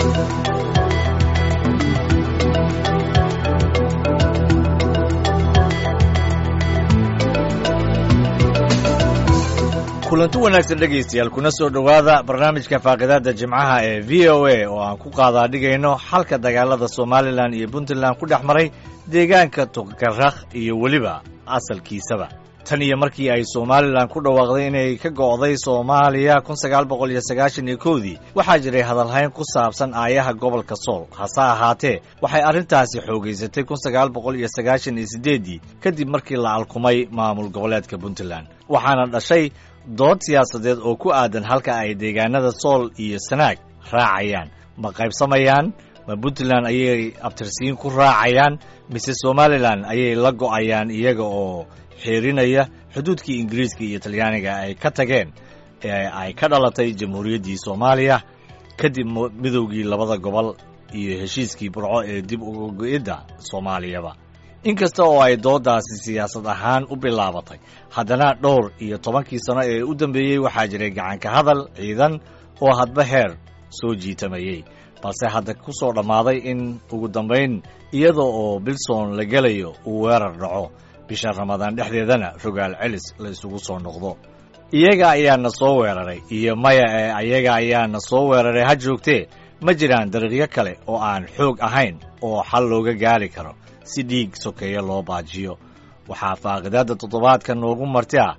kulanti wanaagsan dhegaystayaal kuna soo dhowaada barnaamijka faaqidaada jimcaha ee v o a oo aan ku qaadaadhigayno xalka dagaalada somalilan iyo puntland ku dhex maray deegaanka tukarakh iyo weliba asalkiisaba tan iyo markii ay somalilan ku dhawaaqday inay ka go'day soomaaliya kun sagaal boqol iyo sagaashan iyo kowdii waxaa jiray hadalhayn ku saabsan aayaha gobolka sool hase ahaatee waxay arrintaasi xoogaysatay kun sagaal boqol iyo sagaashan iyo siddeeddii kadib markii la alkumay maamul goboleedka puntland waxaana dhashay dood siyaasadeed oo ku aadan halka ay deegaanada sool iyo sanaag raacayaan ma qaybsamayaan ma puntland ayay abtirsiin ku raacayaan mise somalilan ayay la go'ayaan iyaga oo xeerinaya xuduudkii ingiriiska iyo talyaaniga ay ka tageen ee ay ka dhalatay jamhuuriyaddii soomaaliya kadib midowgii labada gobol iyo heshiiskii burco ee dib uga go'idda soomaaliyaba inkasta oo ay dooddaasi siyaasad ahaan u bilaabatay haddana dhowr iyo tobankii sano ee u dambeeyey waxaa jiray gacanka hadal ciidan oo hadba heer soo jiitamayey balse hadda ku soo dhammaaday in ugu dambayn iyada oo bilson la gelayo uu weerar dhaco bisha ramadaan dhexdeedana rogaal celis la isugu soo noqdo iyaga ayaana soo weeraray iyo maya ee ayaga ayaana soo weeraray ha joogtee ma jiraan dariiqyo kale oo aan xoog ahayn oo xal looga gaari karo si dhiig sokeeya loo baajiyo waxaa faaqidaadda toddobaadka noogu marti ah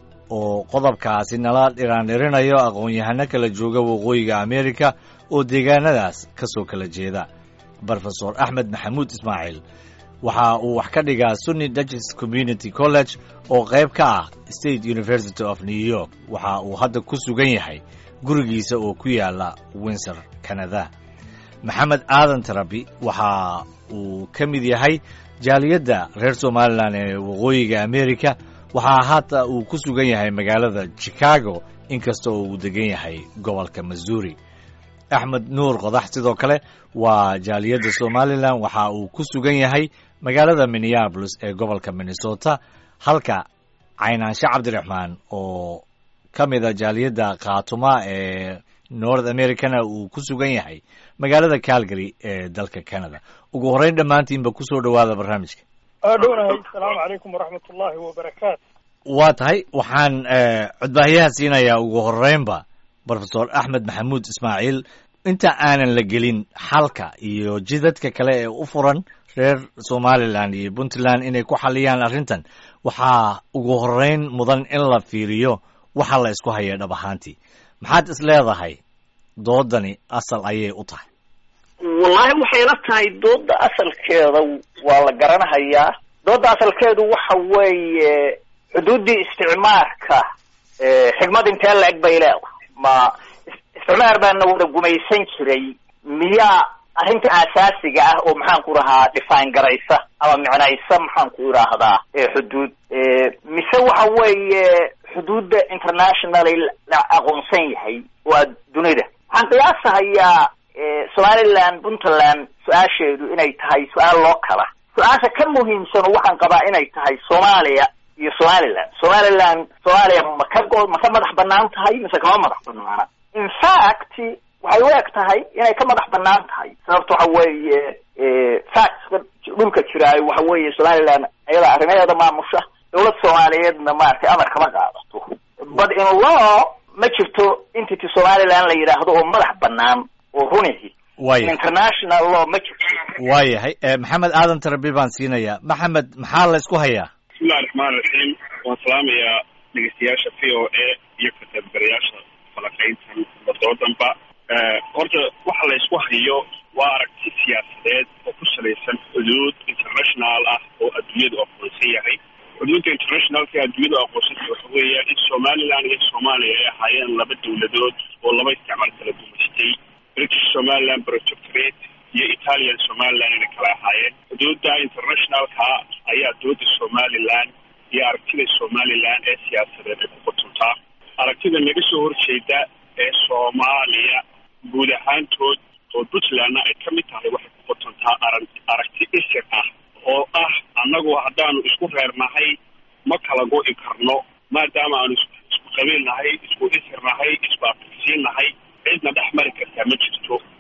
oo qodobkaasi nala dhiraandhirinayo aqoon-yahano kala jooga waqooyiga amerika oo deegaanadaas ka soo kala jeeda brofesor axmed maxamuud ismaaciil waxa uu wax ka dhigaa sunni dutches community college oo qayb ka ah state university of new york waxa uu hadda ku sugan yahay gurigiisa oo ku yaala windsor canada maxamed aadan tarabi waxa uu ka mid yahay jaaliyadda reer somalilan ee waqooyiga amerika waxaa haata uu ku sugan yahay magaalada chicago inkasta oo uu degan yahay gobolka missouri axmed nuur qodax sidoo kale waa jaaliyadda somalilan waxa uu ku sugan yahay magaalada minneabolis ee gobolka minnesota halka caynaanshe cabdiraxmaan oo ka mida jaaliyadda khaatuma ee north americana uu ku sugan yahay magaalada calgary ee dalka canada ugu horreyn dhammaantiinba ku soo dhowaada barnaamijka dhownahay asalaamu calaykum waraxmat ullaahi wabarakaatu waa tahay waxaan codbaahiyaha siinayaa ugu horreynba brofesor axmed maxamuud ismaaciil inta aanan la gelin xalka iyo jidadka kale ee u furan reer somalilan iyo puntland inay ku xaliyaan arrintan waxaa ugu horreyn mudan in la fiiriyo waxa la isku haya dhab ahaantii maxaad is leedahay doodani asal ayay u tahay wallaahi waxay la tahay dooda asalkeeda waa la garanahayaa dooda asalkeedu waxa weeye xuduuddii isticmaarka xigmad intee la eg bay leedahay ma isticmaar baana wada gumaysan jiray miyaa arrinta asaasiga ah oo maxaan ku rahaa define garaysa ama micnaysa maxaan ku idhaahdaa xuduud mise waxa weeye xuduudda internationally la aqoonsan yahay waa dunida waxaan qiyaasahayaa somaliland puntland su-aasheedu inay tahay su-aal loo kala su-aasha ka muhiimsano waxaan qabaa inay tahay soomaaliya iyo somaliland somaliland soomaaliya ma ka go ma ka madax banaan tahay mise kama madax banaana in fact waxay u eg tahay inay ka madax banaan tahay sababta waxa weeye factska dhulka jiraayo waxa weeye somaliland ayada arrimaheeda maamusha dawlad soomaaliyeedna maaragtay amar kama qaadato but in law ma jirto entity somaliland la yidhaahdo oo madax banaan oo runihi waaya international law ma jirto waayahay maxamed aadan tarabi baan siinayaa maxamed maxaa la isku hayaa bismillahi raxmaan raxiim waan salaamayaa dhegeystayaasha v o a iyo ka qaybgalayaasha falaqayntan wadoodanba horta waxa la isku hayo waa aragti siyaasadeed oo ku salaysan xuduud international ah oo adduunyadu aqoonsan yahay xuduudda internationalka ee adduunyadu aqoonsanta waxa weeya in somaliland iyo soomaaliya ay ahaayeen laba dawladood oo laba isticmaal kala gumaystay british somaliland protectorate iyo italian somaliland inay kala ahaayeen xuduudda internationalka ayaa dowladda somaliland iyo aragtida somaliland ee siyaasadeed ay ku qotontaa aragtida naga soo horjeeda ee soomaaliya guud ahaantood oo puntlandna ay ka mid tahay waxay ku qotontaa ara aragti isir ah oo ah annagu haddaanu isku reernahay ma kala go'i karno maadaama aanu isku qabiil nahay isku isir nahay isku afirsiin nahay cidna dhex mari kartaa ma jirto aragti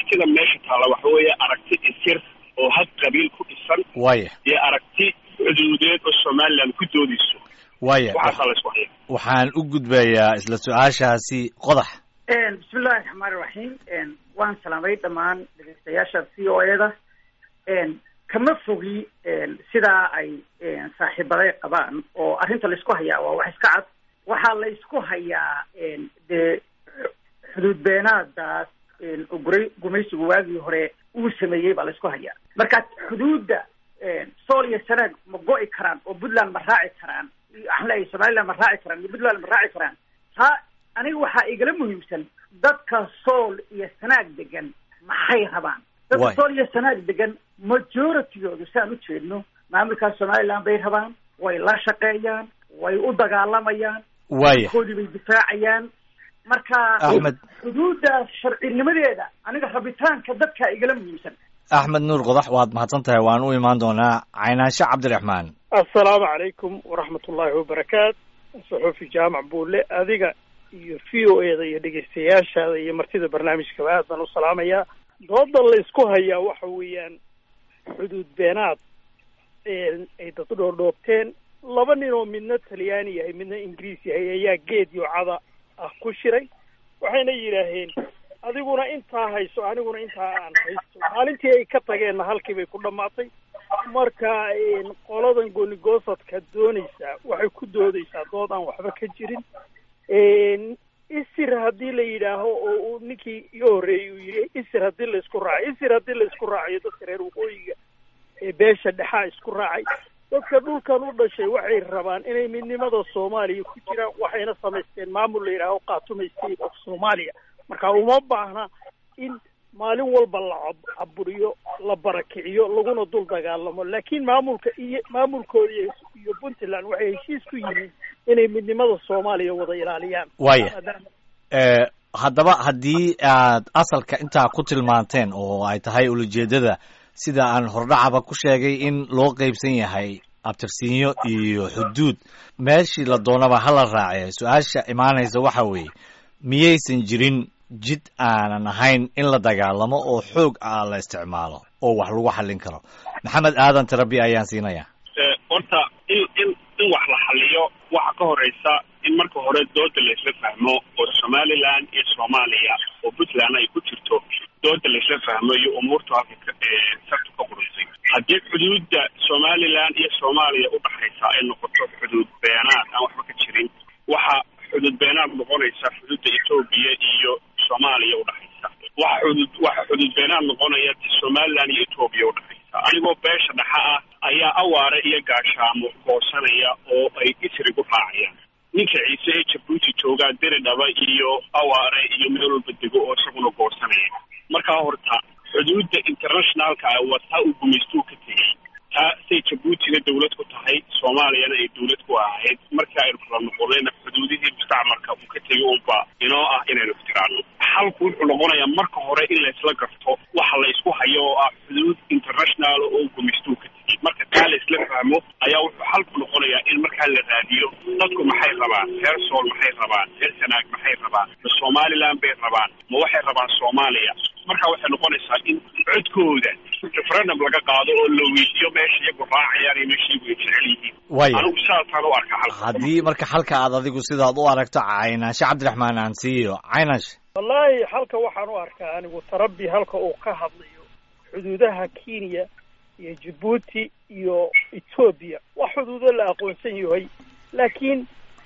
aragtida meesha taalla waxa weeye aragti isir oo had qabiil ku dhisan waaya iyo aragti xuduudeed oo somaliland ku doodayso waaya waxaasaa la isku haya waxaan u gudbayaa isla su-aashaasi qodax bismillahi raxmaan iraxiim waan salaamay dhammaan dhegeystayaasha c o eda kama fogi sidaa ay saaxiibaday qabaan oo arrinta laysku hayaa waa wax iska cad waxaa la ysku hayaa dee xuduud beenaadaas oo guray gumaysigu waagii hore uu sameeyey baa la ysku hayaa marka xuduudda sool iyo sanaag ma go'i karaan oo puntland ma raaci karaan waxaan leeyahay somaliland ma raaci karaan iyo puntland ma raaci karaan taa aniga waxaa igala muhiimsan dadka sool iyo sanaag degan maxay rabaan dadka Waay. sool iyo sanaag degan majoritygoodu saan u jeedno maamulkaas somaliland bay rabaan way la shaqeeyaan way u dagaalamayaan waaya koodii bay difaacayaan marka Axmed. xuduuddaas sharcinimadeeda aniga rabitaanka dadkaa igala muhiimsan axmed nuur qodax waad mahadsan tahay waan u imaan doonaa caynaanshe cabdiraxmaan assalaamu calaykum waraxmat ullaahi wabarakaat saxuufi jaamac buule adiga iyo v o eda iyo dhegeystayaashaada iyo martida barnaamijkaba aad baan u salaamayaa dooda la isku hayaa waxa weeyaan xuduud beenaad ay dad dhoordhoobteen laba nin oo midna talyaani yahay midna ingiriis yahay ayaa geed iyo cada ah ku shiray waxayna yidhaaheen adiguna intaa hayso aniguna intaa aan haysto maalintii ay ka tageenna halkii bay ku dhammaatay marka qoladan goonigosadka doonaysaa waxay ku doodaysaa dood aan waxba ka jirin isir haddii la yidhaaho oo uu ninkii iga horreeyey uu yidhi isir haddii la isku raaco isir haddii la isku raacayo dadka reer waqooyiga ee beesha dhexaa isku raacay dadka dhulkan u dhashay waxay rabaan inay midnimada soomaaliya ku jiraan waxayna samaysteen maamul la yidhaaho khaatume state of soomaaliya marka uma baahna in maalin walba la cab- caburiyo la barakiciyo laguna dul dagaalamo laakiin maamulka iyo maamulkooda iyo iyo puntland waxay heshiis ku yihiin inay midnimada soomaaliya wada ilaaliyaan waaya maadaama Eh, haddaba haddii aad asalka intaa ku tilmaanteen oo ay tahay ulajeedada sida aan hordhacaba ku sheegay in loo qeybsan yahay abtirsiinyo iyo xuduud meeshii la doonaba hala raace su-aasha imaanaysa waxa weeye miyaysan jirin jid aanan ahayn in la dagaalamo oo xoog ah la isticmaalo oo wax lagu xallin karo maxamed aadan tarabi ayaan siinaya Eh, horta in in in wax la xaliyo waxa ka horeysa in marka hore dooda laysla fahmo oo somaliland iyo soomaaliya oo puntland ay ku jirto dooda laysla fahmo iyo umuurtu halka ka eh, sartu ka qurunsay haddii xuduudda somaliland iyo soomaaliya udhaxaysa ay noqoto xuduud beenaad aan waxba ka jirin waxa xuduud beenaad noqonaysa xuduudda etoobiya iyo soomaaliya udhaxaysa waxa xuduud waxa xuduud beenaad noqonaya somaliland iyo etoobiya udhaxaysa anigoo beesha dhexa ah ayaa awaare iyo gaashaamo goosanaya oo ay isri ku raacayaan ninka ciise ee jabuuti joogaa deri dhaba iyo awaare iyo meel walba dego oo isaguna goosanaya markaa horta xuduudda internationalka ah waa taa uu gumaystuu ka tegey taa say jabuutina dawlad ku tahay soomaaliyana ay dawlad ku ahayd markii aynu kala noqonayna xuduudihii mustacmarka uu ka tegay unba inoo ah inaynu ixtiraamno xalku wuxuu noqonayaa marka hore in laysla garto waxa la isku hayo oo ah xuduud international oo gumaystuu ka tegey marka taa laysla fahmo ayaa wuxuu xalku noqonayaa in markaa la raadiyo dadku maxay rabaan reer sool maxay rabaan reer sanaag maxay rabaan ma somaliland bay rabaan ma waxay rabaan soomaaliya marka waxay noqonaysaa in codkooda referendum laga qaado oo la weydiiyo meesha iyagu raacayaan iyo meesha iyagu ay jecel yihiin waaya anigu saasaan u arka xalka haddii marka xalka aad adigu sidaad u aragto caynaanshe cabdiraxmaan aan siiyo caynaanshe wallaahi halka waxaan u arkaa anigu tarabi halka uu ka hadlayo xuduudaha kenya iyo jabuuti iyo etoobiya waa xuduudo la aqoonsan yahay laakiin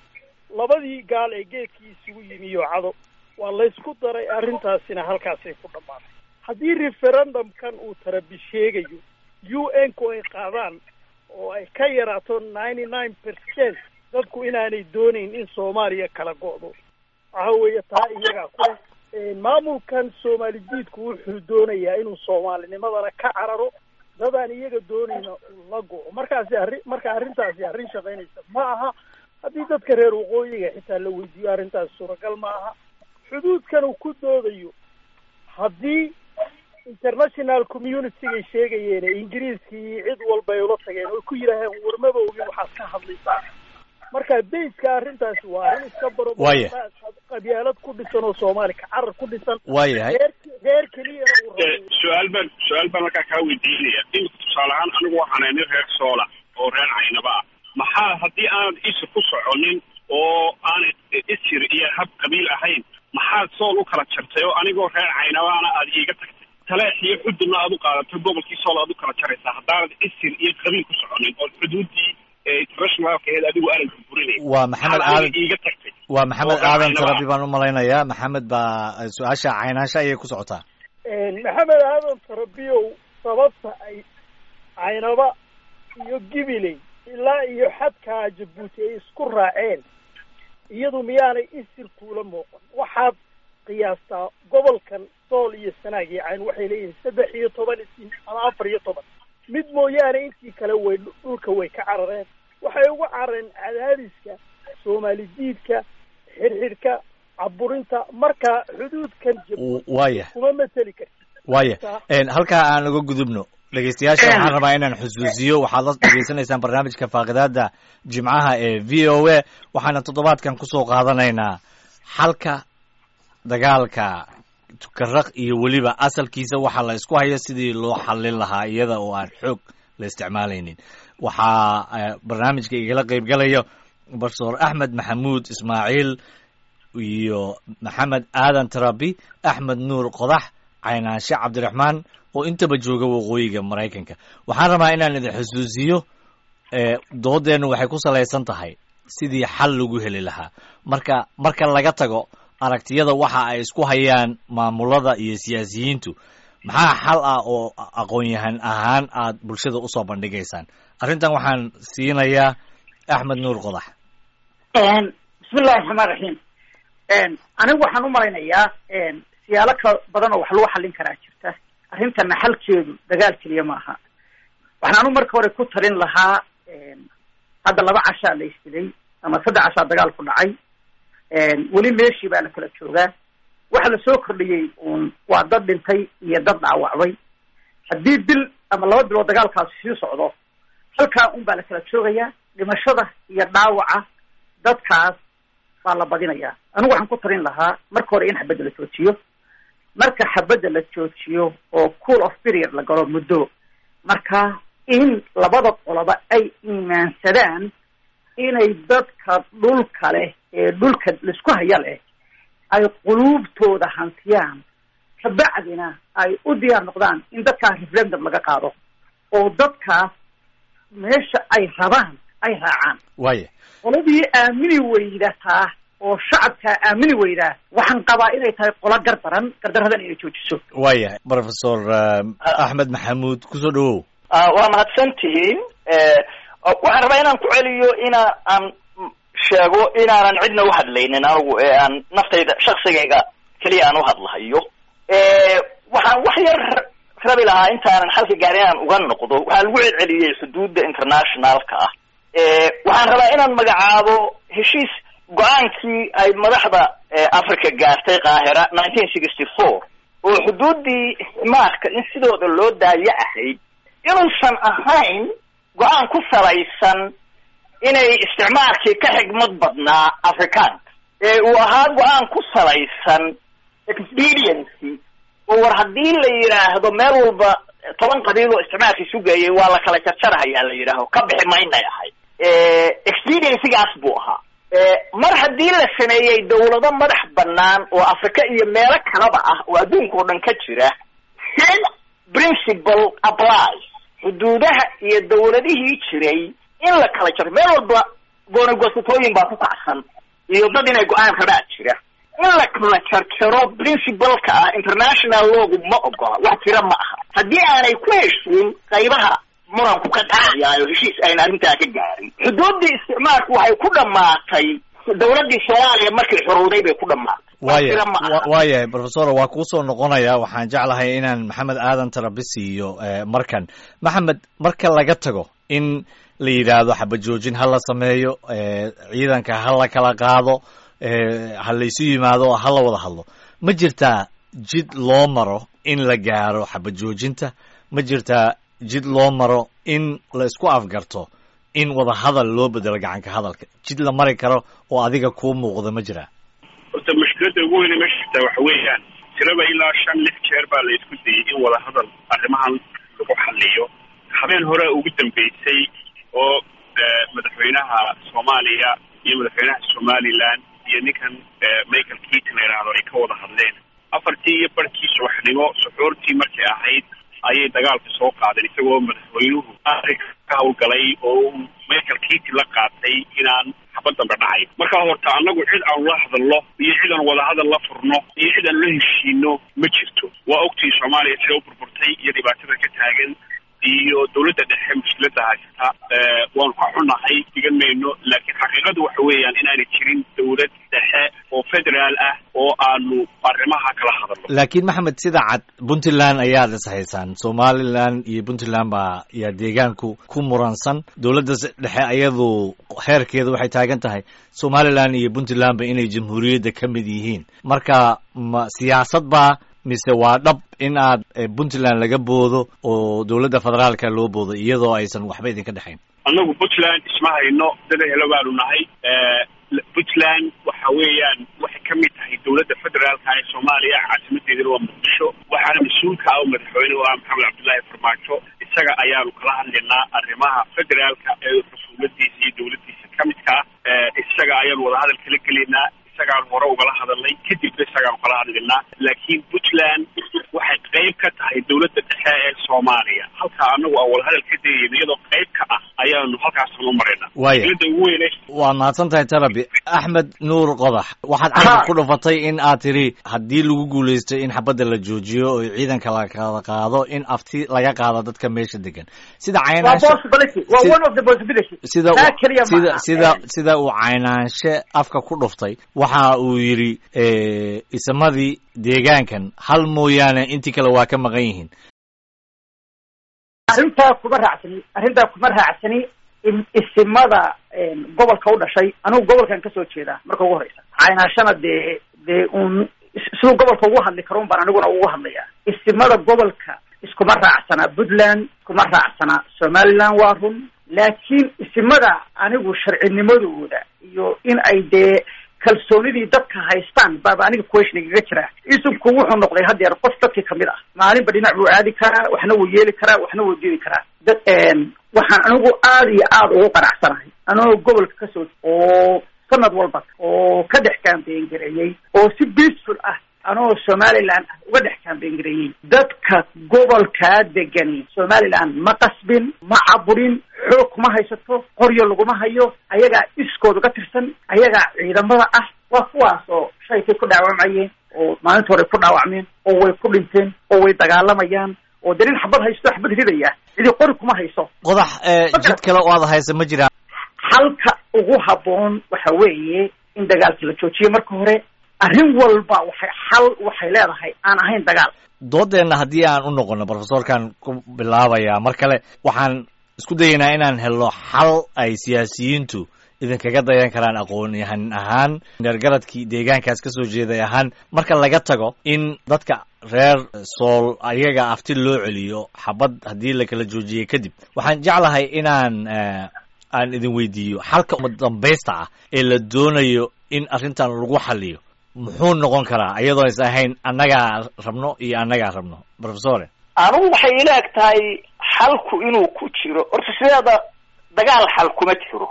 labadii gaal ee geedkii isugu yimi iyo cado waa laysku daray arrintaasina halkaasay ku dhammaatay haddii referendumkan uu tarabi sheegayo u n ku ay qaadaan oo ay ka yaraato ninety nine percent dadku inaanay doonayn in soomaaliya kala go'do waxa weeye taa iyagaa ku leh maamulkan soomaali diidku wuxuu doonayaa inuu soomaalinimadana ka cararo dadaan iyaga doonayna uu la go'o markaasi arrin marka arrintaasi arrin shaqaynaysa ma aha haddii dadka reer waqooyiga xitaa la weydiiyo arrintaas suuragal ma aha xuduudkan uu ku doodayo haddii international communitygay sheegayeen ee ingiriiskii cid walba ay ula tageen oy ku yidhaaheen warmaba ogin waxaad ka hadlaysaa marka bayska arrintaasi waa arrin iska baro Waaya. qabyaalad ku dhisan oo soomaali ka carar ku dhisan waayahay reer reer keliyana uu su-aal baan su-aal baan markaa kaa weydiinaya imika tusaale ahaan anigu waxaan nin reer soola oo reer caynaba ah maxaa haddii aanad isir ku soconin oo aan isir iyo hab qabiil ahayn maxaad sool u kala jartay oo anigoo reer caynabaana aad iiga tagtay taleex iyo xududna aad u qaadatay gobolkii sool aad u kala jaraysaa haddaanad isir iyo qabiil ku soconin oo xuduuddii internationalkeed adigu aanad burburinayn waa maxamed Maxaad aadan aniga iiga tagtay waa maxamed oo aadan Caynaba. tarabi baan u malaynayaa maxamed baa su-aasha caynaansha ayay ku socotaa maxamed aadan tarabiyow sababta ay caynaba iyo gibiley ilaa iyo xadkaa jabuuti ay isku raaceen iyadu miyaanay isir kuula muuqan waxaad qiyaastaa gobolkan sool iyo sanaag iyo cayn waxay leeyihiin saddex iyo toban isin ama afar iyo toban mid mooyaane intii kale way dhulka way ka carareen waxay uga carareen cadaadiska soomaali diidka xirxidhka caburinta marka xuduudkan jabuuti waaya kuma mateli karti waaya En, halkaa aan uga gudubno dhegeystayaasha waxaan rabaa inaan xusuusiyo waxaad la dhegeysanaysaan barnaamijka faaqidaada jimcaha ee v o a waxaana toddobaadkan kusoo qaadanaynaa xalka dagaalka tukaraq iyo weliba asalkiisa waxa la isku hayo sidii loo xallin lahaa iyada oo aan xoog la isticmaalaynin waxaa eh, barnaamijka igala qeybgalayo profesor axmed maxamuud ismaaciil iyo maxamed aadan tarabi axmed nuur qodax caynaanshe cabdiraxmaan oo intaba jooga waqooyiga maraykanka waxaan rabaa inaan idin xusuusiyo eh, doodeennu waxay ku salaysan tahay sidii xal lagu heli lahaa marka marka laga tago aragtiyada waxa ay isku hayaan maamulada iyo siyaasiyiintu maxaa xal ah oo aqoon-yahan ahaan aad bulshada usoo bandhigaysaan arrintan waxaan siinayaa axmed nuur qodax bismillahi raxmaan raxiim anigu waxaan u malaynayaa siyaalo ka badan oo wax lagu xallin karaa jirta arrintana xalkeedu dagaal keliya maaha waxaan anu marka hore ku talin lahaa hadda laba cashaa la isdilay ama saddex cashaa dagaal ku dhacay weli meeshii baa la kala joogaa waxa lasoo kordhiyey uun waa dad dhintay iyo dad dhaawacbay haddii bil ama laba bilood dagaalkaasi sii socdo halkaa un baa la kala joogayaa dhimashada iyo dhaawaca dadkaas baa la badinayaa anigu waxaan ku talin lahaa marka hore in xabadda la joojiyo marka xabadda la joojiyo oo cool of period la galo muddo marka in labada qoloba ay iimaansadaan inay dadka dhulka leh ee dhulka laisku haya leh ay quluubtooda hantiyaan kabacdina ay u diyaar noqdaan in dadkaas referendum laga qaado oo dadkaas meesha ay rabaan ay raacaan waaya qoladii aamini weydataa oo shacabkaa aamini weydaa waxaan qabaa inay tahay qolo gardaran gardaradan inay joojiso waaya professor eh, axmed maxamuud kusoo dhawow Ah, waa mahadsan tihiin waxaan rabaa inaan ku celiyo ina aan sheego inaanan cidna uhadlaynin anigu ee aan naftayda shaksigayga keliya aan uhadlahayo waxaan wax yar rabi lahaa intaanan xalka gaarin inaan uga noqdo waxaa lagu celceliyey xuduudda internationalka ah waxaan rabaa inaan magacaabo heshiis go-aankii ay madaxda africa gaartay qaahira nineteen sixty four oo xuduuddii isticmaalka in sidooda loo daayo ahayd inuusan ahayn go-aan ku salaysan inay isticmaalkii ka xigmad badnaa afrikaanka ee uu ahaa go-aan ku salaysan expediency oo war haddii la yidhaahdo meel walba toban qabiil oo isticmaalkii sugayay waa la kala jarjarahayaa la yidhaaho ka bixi maynay ahayd expediencygaas buu ahaa mar haddii la sameeyey dawlado madax banaan oo africa iyo meelo kalaba ah oo adduunka oo dhan ka jira same principle applies xuduudaha iyo dawladihii jiray in la kala jaro meel walba goonagosatooyin baa ku kacsan iyo dad inay go-aan rabaa jira in la kala jarjaro principleka ah international loogu ma ogola wax jira ma aha haddii aanay ku heshiin qaybaha muranku ka dhacayaayo heshiis ayna arrintaa ka gaarin xuduuddii isticmaalku waxay ku dhammaatay dawladdii soomaaliya markay xorowday bay ku dhammaatay wax waaya jira ma aha wa- waayahay professor waa kuusoo noqonaya waxaan jeclahay inaan maxamed aadan tarabi siiyo eh, markan maxamed marka laga tago in la yidhaahdo xabajoojin ha la sameeyo eh, ciidanka ha la kala qaado eh, ha laysu yimaado ha la wada hadlo ma jirtaa jid loo maro in la gaaro xabajoojinta ma jirtaa jid loo maro in la isku afgarto in wada hadal loo bedelo gacanka hadalka jid la mari karo oo adiga kuu muuqda ma jiraa horta mushkiladda ugu weyne meesha jirtaa waxa weeyaan tiraba ilaa shan lix jeer baa la isku dayay in wadahadal arrimahan lagu xaliyo habeen hore ugu dambeysay oo madaxweynaha soomaaliya iyo madaxweynaha somaliland iyo ninkan michael keaton la yidhaahdo ay ka wada hadleen afartii iyo barkii subaxnimo suxuurtii markay ahayd ayay dagaalka soo qaadeen isagoo madaxweynuhu arrinka ka hawlgalay oo michael keaton la qaatay inaan xabad dambe dhacay markaa horta annagu cid aan la hadalno iyo cid aan wadahadal la furno iyo cid aan la heshiino ma jirto waa ogtii soomaaliya sida u burburtay iyo dhibaatada ka taagan iyo dawladda dhexe mushkilada haysata waanu ka xunahay digan mayno laakiin xaqiiqadu waxa weeyaan inaanay jirin dawlad dhexe oo federaal ah oo aanu arrimaha kala hadalno laakiin maxamed sida cad puntland ayaad is haysaan somalilan iyo puntland baa yaa deegaanku ku muransan dowladda dhexe ayadu heerkeeda waxay taagan tahay somalilan iyo puntlandba inay jamhuuriyadda ka mid yihiin marka ma siyaasad baa mise waa dhab in aad puntland laga boodo oo dowladda federaalka loo boodo iyadoo aysan waxba idinka dhexayn annagu puntland isma hayno dada helo baanu nahay puntland waxa weeyaan waxay ka mid tahay dowladda federaalka ee soomaaliya caasimadeedana waa muqdisho waxaana mas-uulka ah oo madaxweyne u ah maxamed cabdullaahi farmaajo isaga ayaanu kala hadlaynaa arrimaha federaalka ee xukuumadiisa iyo dowladdiisa ka midka ah isaga ayaanu wadahadal kala gelaynaa isagaan hore ugala hadalnay kadibna isagaanu kala hadlaynaa laakiin puntland waxay qayb ka tahay dowladda dhexe ee soomaaliya halkaa anagu aan wadahadal ka dayayno iyadoo qayb ka ah ayaanu halkaasaan u maraynaa waaya dowladda ugu weyne waad mahadsan tahay tarabi axmed nuur qodax waxaad carab ku dhufatay in aad tiri haddii lagu guulaystay in xabadda la joojiyo oo ciidanka la kala qaado in afti laga qaado dadka meesha degan sida waa caynaanshe possibility waa one of the possibility sida taa keliya sida maaha. sida sida uu caynaanshe afka ku dhuftay waxa uu yidhi isamadii deegaankan hal mooyaane intii kale waa ka maqan yihiin arrintaa kuma raacsani arrintaa kuma raacsani in- isimada gobolka u dhashay anigu gobolkan kasoo jeedaa marka ugu horeysa caynaashana dee dee uun is- siduu gobolka ugu hadli karo un baan aniguna ugu hadlayaa isimada gobolka iskuma raacsana puntland iskuma raacsana somaliland waa run laakiin isimada anigu sharcinimadooda iyo in ay dee kalsoonidii dadka haystaan baaba aniga question igaga jira isubku wuxuu noqday haddeer qof dadkii kamid ah maalinba dhinac buu aadi karaa waxna wuu yeeli karaa waxna wuu diidi karaa dad waxaan anigu aada iyo aada ugu qanacsanahay anigoo gobolka kasoo oo sanad walba oo ka dhex campaign gareeyey oo si peaceful ah anoo somaliland ah uga dhex campaign gareeyey dadka gobolkaa degani somaliland ma qasbin ma caburin xoog kuma haysato qoryo laguma hayo ayagaa iskood uga tirsan ayagaa ciidamada ah waa kuwaas oo shaykay ku dhaawacmayeen oo maalinta hore ku dhaawacmeen oo way ku dhinteen oo way dagaalamayaan oo dee nin xabad haysto xabad ridaya cidi qori kuma hayso qodax jid kale oo aad haysa ma jiraan halka ugu habboon waxa weeye in dagaalka la joojiyo marka hore arrin walba waxay xal waxay leedahay aan ahayn dagaal doodeenna haddii aan u noqono profesorkan ku bilaabayaa mar kale waxaan isku dayaynaa inaan helno xal ay siyaasiyiintu idinkaga dayan karaan aqoon-yahan ahaan dheergaradkii deegaankaas ka soo jeeday ahaan marka laga tago in dadka reer sool ayaga afti loo celiyo xabad haddii la kala joojiyey kadib waxaan jeclahay inaan aan idin weydiiyo xalka dambaysta ah ee la doonayo in arrintan lagu xaliyo muxuu noqon karaa iyadoo is ahayn annagaa rabno iyo annagaa rabno profesore anugu waxay ila eg tahay xalku inuu ku jiro horta sideeda dagaal xal kuma jiro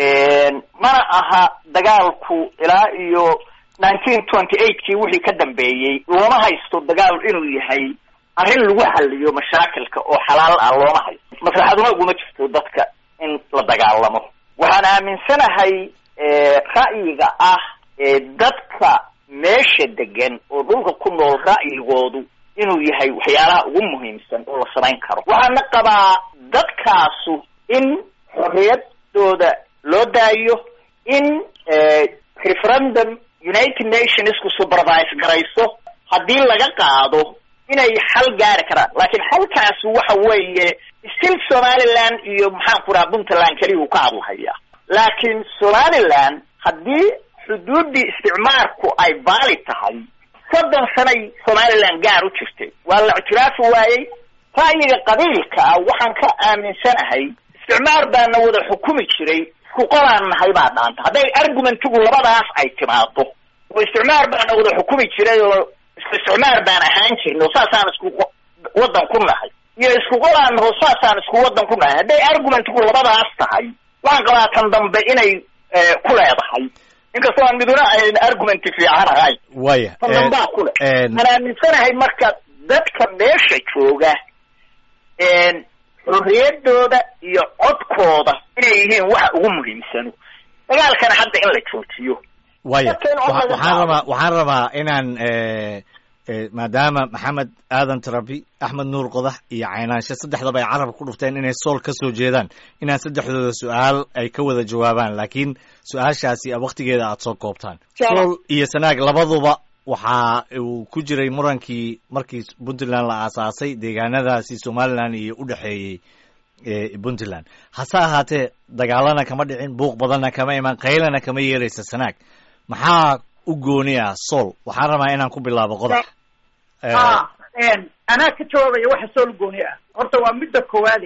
mana aha dagaalku ilaa iyo nineteen twenty eightkii wixii ka dambeeyey looma haysto dagaal inuu yahay arrin lagu xaliyo mashaakilka oo xalaal ah looma haysto maslaxaduna uguma jirto dadka in la dagaalamo waxaan aaminsanahay ra'yiga ah dadka meesha degan oo dhulka ku nool ra'yigoodu inuu yahay waxyaalaha ugu muhiimsan oo la samayn karo waxaana qabaa dadkaasu in xorriyadooda loo daayo in referendum united nationsku supervise garayso haddii laga qaado inay xal gaari karaan laakiin xalkaasi waxa weeye still somaliland iyo maxaan ku raha puntland keliya uu ka hadlahaya laakiin somaliland haddii xuduuddii isticmaarku ay baali tahay soddon sanay somaliland gaar u jirtay waa la ictiraafi waayey ra'yiga qabiilka ah waxaan ka aaminsanahay isticmaar baana wada xukumi jiray isku qolaan nahay baa dhaanta hadday argumentigu labadaas ay timaado oo isticmaar baana wada xukumi jiray oo isku isticmaar baan ahaan jirno saasaan isku waddan ku nahay iyo isku qolaanaho saasaan isku waddan ku nahay hadday argumentku labadaas tahay waxaan qabaa tan dambe inay ku leedahay inkastoo aan miduna ayn argument fiican ahayn waya tan dambaa ku leh aan aaminsanahay marka dadka meesha jooga xorriyaddooda iyo codkooda inay yihiin waxa ugu muhiimsano dagaalkana hadda in la joojiyo waya waxaan rabaa waxaan rabaa inaan maadaama maxamed aadan tarabi axmed nuur qodax iyo caynaanshe saddexdaba ay carabka ku dhufteen inay sool ka soo jeedaan inaan saddexdooda su-aal ay ka wada jawaabaan laakiin su-aashaasi waktigeeda aada soo koobtaan sool iyo sanaag labaduba waxa uu ku jiray murankii markii puntland la aasaasay deegaanadaasi somalilan iyo u dhexeeyey puntland hase ahaatee dagaalana kama dhicin buuq badanna kama iman qaylana kama yeeraysa sanaag maxaa u gooni ah sool waxaan rabaa inaan ku bilaabo qodax anaa ka jawaabaya waxa sool gooni ah horta waa midda koowaad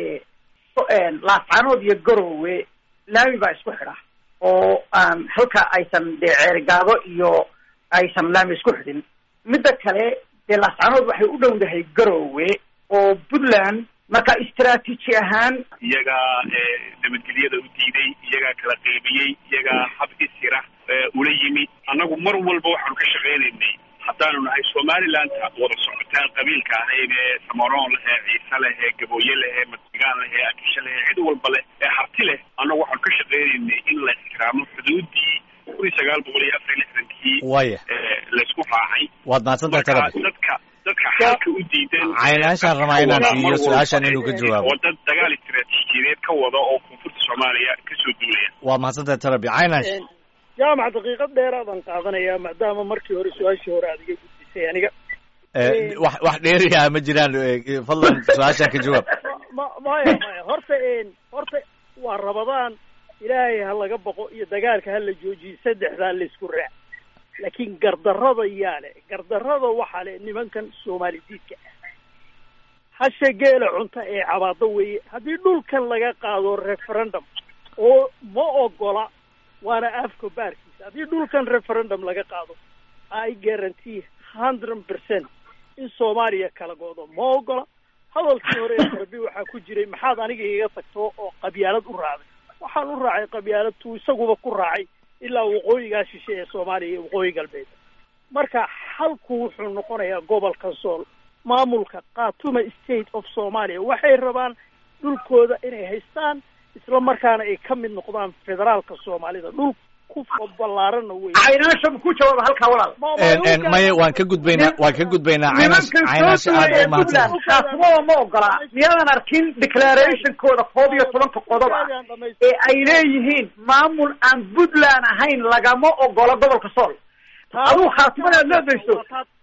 ee laascaanood iyo garowe laami baa isku xidha oo aan halka aysan dee ceerigaado iyo aysan laami isku xidhin midda kale dee laascaanood waxay u dhowdahay garowe oo puntland marka istraatiiji ahaan iyagaa nabadgelyada u diiday iyagaa kala qaybiyey iyagaa hab isira ula yimi annagu mar walba waxaanu ka shaqaynaynay haddaanu nahay somalilandta wada socotaan qabiilka ahayd ee samaroon leh ee ciise leh ee gabooye leh ee madrigaan leh ee akishe leh ee cid walba leh ee harti leh annagu waxaanu ka shaqaynaynay in la ixtiraamo xuduudii kun iyo sagaal boqol iyo afar iyo lixdankii waya laysku raacay waad mahadsantahay marka tarabi dadka dadka xalka u diidan caynaashaan rabaa inaan siiyo su-aashan inuu ka jawaabo oo dad dagaal istiraatiijiyadeed ka wada oo koonfurta soomaaliya kasoo duulaya waa mahadsantahay tarabi caynaash jaamac daqiiqad dheeraadaan qaadanayaa maadaama markii hore su-aashii hore aad iga gudbisay aniga wax wax dheeriyaa ma jiraan fadlan su-aashaan ka jawaab ma maya maya horta horta waa rabadaan ilaahay ha laga baqo iyo dagaalka ha la joojiyo saddexdaa laysku raac laakiin gardarrada yaa le gardarrada waxaa le nimankan soomaali diidka ah hasha geela cunta ee cabaado weeye haddii dhulkan laga qaado referendum oo ma ogola waana afka baarkiisa haddii dhulkan referendum laga qaado i guarantee hundred percent in soomaaliya kala goodo ma ogola hadalkii hore ee darbi waxaa ku jiray maxaad aniga iga tagto oo qabyaalad u raacday waxaan u raacay qabyaalad tuu isaguba ku raacay ilaa waqooyigaa shishe ee soomaaliya iyo waqooyi galbeed marka halku wuxuu noqonayaa gobolka sool maamulka khatuma state of soomaaliya waxay rabaan dhulkooda inay haystaan isla markaana ay ka mid noqdaan federaalka soomaalida dhul ku ballaaranna wey caynaasha ku jawaaba halkaa walaal maya waan ka gudbaynaa waan ka gudbaynaa caynash caynash aad u mahadsan khaatimoda ma ogola miyaadan arkin declarationkooda koob iyo tobanka qodob ah ee ay leeyihiin maamul aan puntland ahayn lagama ogola gobolka sool aduu khaatimada aad leedayso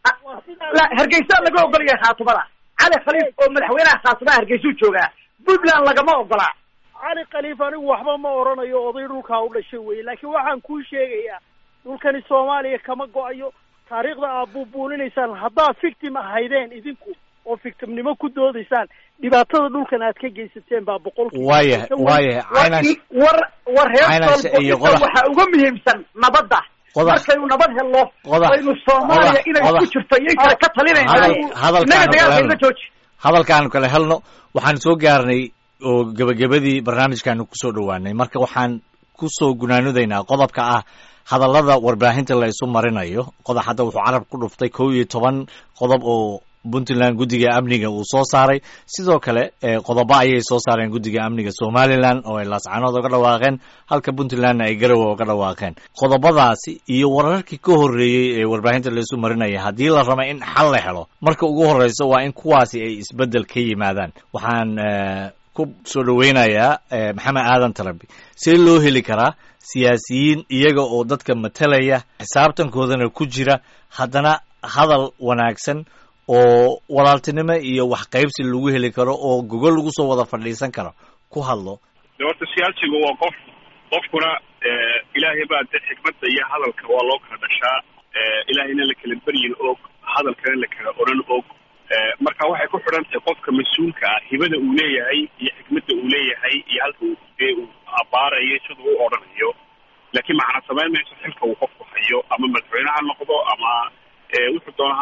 la hargeysaa laga ogolyahay khaatimada cali khaliif oo madaxweynaha khaatimaha hargeysuu joogaa puntland lagama ogola cali khaliif anigu waxba ma oranayo oday dhulkaa u dhashay weye laakiin waxaan kuu sheegayaa dhulkani soomaaliya kama go-ayo taariikhda aad buubuuninaysaan haddaad victim ahaydeen idinku oo victimnimo ku doodaysaan dhibaatada dhulkan aad ka geysateen baa boqolkiiba waaya waaya caynash war war reer Caynash iyo soolbo qodax. waxaa uga muhiimsan nabadda Qodax. markaynu nabad helno Qodax. waynu soomaaliya Qodax. inay Qodax. ku jirto iyo kale ka talinayna Hadal- hadalkaan innaga dagaalka hadalno. iga jooji hadalkaanu kale helno waxaan soo gaarnay oo gebagabadii barnaamijkaanu kusoo dhowaanay marka waxaan kusoo gunaanudaynaa qodobka ah hadallada warbaahinta la isu marinayo qodob hadda wuxuu carab ku dhuftay kow iyo toban qodob oo puntland guddiga amniga uu soo saaray sidoo kale eh, qodobo ayay soo saareen guddiga amniga somalilan oo ay laascanood oga dhawaaqeen halka puntlandna ay garowe oga dhawaaqeen qodobadaasi iyo wararkii ka horreeyey ee warbaahinta la isu marinaya haddii la raba in xal la helo marka ugu horreyso waa in kuwaasi ay isbeddel ka yimaadaan waxaan eh, ku soo dhoweynayaa eh, maxamed aadan tarabi see loo heli karaa siyaasiyiin iyaga oo dadka matalaya xisaabtankoodana ku jira haddana hadal wanaagsan oo walaaltinimo iyo wax qaybsi lagu heli karo oo gogol lagu soo wada fadhiisan karo ku hadlo de horta siyaasigu waa qof qofkuna ilaahay baa de xikmadda iyo hadalka waa loo kala dhashaa ilaahayna la kala beryin og hadalkana la kala oran og marka waxay ku xidhan tahay qofka mas-uulka ah hibada uu leeyahay iyo xikmadda uu leeyahay iyo halka uu dee uu abaarayo sida u odhanayo laakiin macna samayn mayso xilka uu qofku hayo ama madaxweyne ha noqdo ama wuxuu doona ha noqdo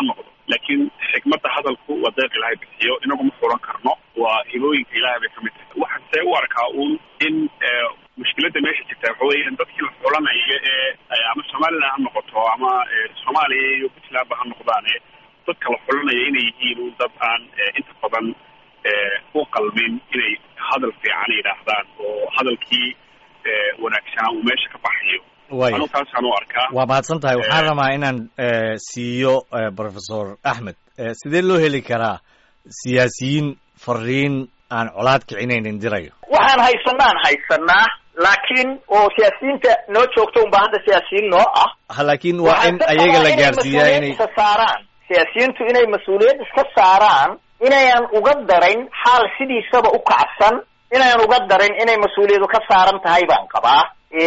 laakiin xikmadda hadalku waa deeq ilaahay bixiyo inagu ma furan karno waa hibooyinka ilaahay bay kamid tahay waxaan see u arkaa uun in mushkiladda meesha jirta waxa weeyaan dadkii la xulanaya ee ama somaliland ha noqoto ama soomaaliya iyo puntlandba ha noqdaane dadka la xulanaya inay yihiin un dad aan inta badan u qalmin inay hadal fiican yidhaahdaan oo hadalkii wanaagsanaa uu meesha ka baxayo anu taasaan u arkaa waa mahadsan tahay waxaan rabaa inaan siiyo professor axmed sidee loo heli karaa siyaasiyiin fariin aan colaad kicinaynin dirayo waxaan haysanaan haysanaa laakiin oo siyaasiyiinta noo joogto unbaa hadda siyaasiyiin noo ah laakiin waa in ayaga la gaarsiiyaa inay iska saaraan siyaasiyiintu inay mas-uuliyad iska saaraan inayan uga darayn xaal sidiisaba u kacsan inayan uga darin inay mas-uuliyadu ka saaran tahay baan qabaa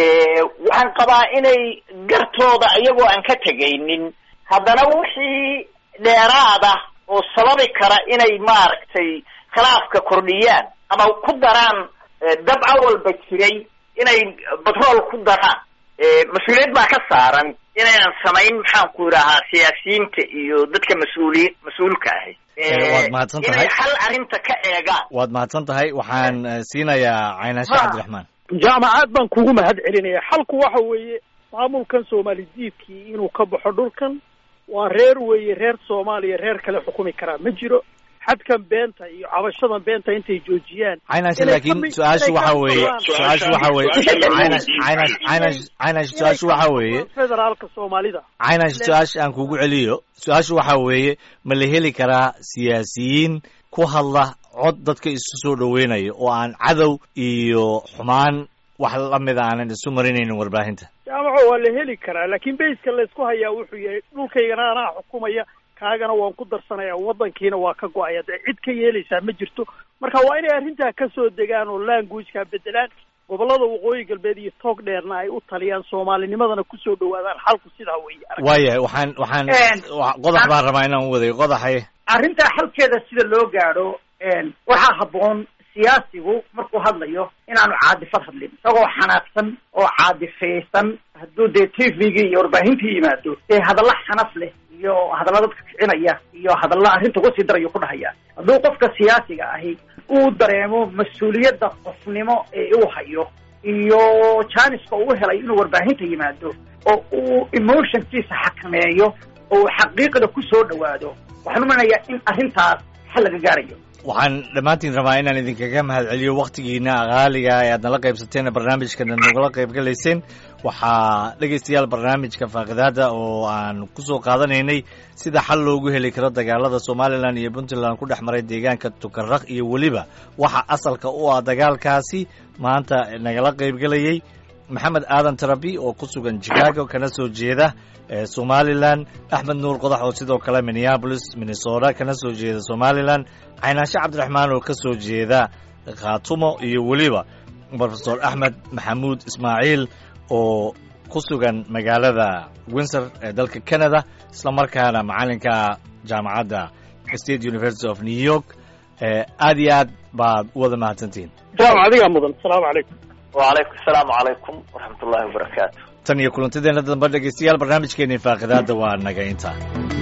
waxaan qabaa inay gartooda iyagoo aan ka tegaynin haddana wixii dheeraada oo sababi kara inay maaragtay khilaafka kordhiyaan ama ku daraan dabca walba jiray inay batrool ku daraan mas-uuliyad baa ka saaran inaynan samayn maxaan ku idhahaa siyaasiyiinta iyo dadka mas-uuliy mas-uulka ahi waad mahadsan tahay inay hal arrinta ka eegaan waad mahadsan tahay waxaan siinayaa caynashe cabdiraxmaan jaamacad baan kugu mahad celinaya xalku waxa weeye maamulkan soomaali diidkii inuu ka baxo dhulkan waa reer weeye reer soomaaliya reer kale xukumi karaa ma jiro xadkan beenta iyo cabashadan beenta intay joojiyaan caynashe laakiin su-aashu waxa weeye su-aashu waxa weeye caynash caynash caynash caynash su-aashu waxa weeye federaalka soomaalida caynash su-aasha aan kugu celiyo su-aashu waxa weeye ma la heli karaa siyaasiyiin ku hadla cod dadka isu soo dhaweynaya oo aan cadow iyo xumaan wax lamida aanan isu marinaynin warbaahinta jaamaco waa la heli karaa laakiin bayska laysku hayaa wuxuu yahay dhulkaygana anaa xukumaya kaagana waan ku darsanaya waddankiina waa ka go-aya dee cid ka yeelaysaa ma jirto marka waa inay arrintaa kasoo degaan oo languageka bedelaan gobollada waqooyi galbeed iyo toog dheerna ay u taliyaan soomaalinimadana kusoo dhawaadaan xalku sidaa weeye waayahay waxaan waxaan qodax baan rabaa inaan u wadayo qodaxay arrintaa xalkeeda sida loo gaadho waxaa habboon siyaasigu markuu hadlayo inaanu caadifad hadlin isagoo xanaaqsan oo caadifaysan hadduu dee tvgii iyo warbaahintii yimaado dee hadalla xanaf leh iyo hadalla dadka kicinaya iyo hadalla arrinta kusii darayo ku dhahaya hadduu qofka siyaasiga ahi uu dareemo mas-uuliyadda qofnimo ee uu hayo iyo janiska uu helay inuu warbaahinta yimaado oo uu emotionkiisa xakameeyo oo uu xaqiiqda ku soo dhawaado waxaan umanayaa in arrintaas xal laga gaarayo waxaan dhammaantiin rabaa inaan idinkaga mahad celiyo waktigiina qaaliga ee aad nala qaybsateen barnaamijkana nagala qayb galayseen waxaa dhegaystayaal barnaamijka faaqidaada oo aan kusoo qaadanaynay sida xal loogu heli karo dagaalada somalilan iyo puntland ku dhex maray deegaanka tukaraq iyo weliba waxa asalka u ah dagaalkaasi maanta nagala qaybgelayey maxamed aadan tarabi oo ku sugan chicago kana soo jeeda somalilan axmed nuur qodax oo sidoo kale minneabolis minnesota kana soo jeeda somalilan caynaashe cabdiraxmaan oo ka soo jeeda khaatumo iyo weliba profesor axmed maxamuud ismaaciil oo ku sugan magaalada windsor ee dalka canada isla markaana macalinka jaamacadda state university of new york aad iyo aad baad u wada mahadsantihiin jaamac adigaa mudan asalaamu calaykum wacalaykum asalaamu calaykum waraxmat ullahi wabarakaatu tan iyo kulantadeena dambe dhegeystayaal barnaamijkeeni faaqidaada waa naga intaa